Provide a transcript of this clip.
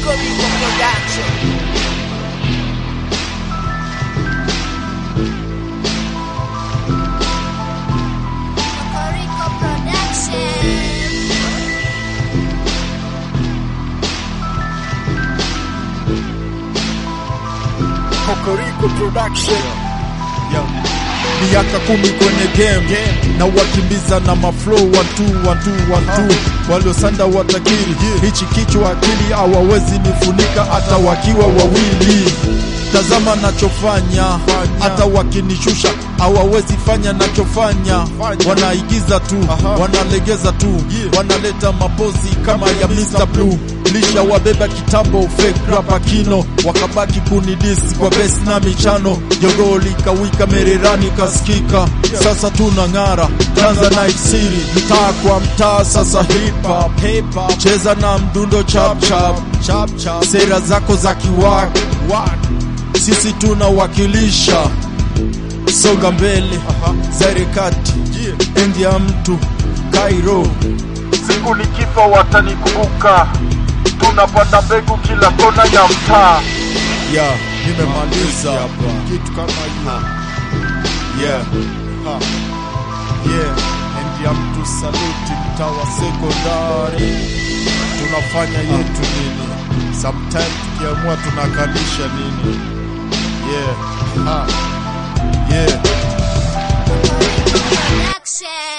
Kokoriko Production. Kokoriko Production. Kokoriko Production miaka kumi kwenye game, na wakimbiza na maflow watu watu watu waliosanda watakiri hichi kichwa akili hawawezi nifunika hata wakiwa wawili tazama nachofanya hata wakinishusha hawawezi fanya nachofanya wanaigiza tu wanalegeza tu wanaleta mapozi kama ya Mr. Blue lisha wabeba kitambo fake rapa kino wakabaki kunidisi kwa besi na michano jogoo likawika mererani kasikika sasa tuna ng'ara Tanzanite City mtaa kwa mtaa sasa hip hop cheza na mdundo chap chap chap chap sera zako za kiwak sisi tunawakilisha songa mbele zaire kati endi ya mtu Cairo siku nikifa watanikumbuka tunapanda mbegu kila kona ya mtaa ya nimemaliza kitu kama hiyo yeah ha yeah endi ya mtu saluti mtaa wa sekondari tunafanya yetu nini sometime tukiamua tunakalisha nini yeah ha yeah Production.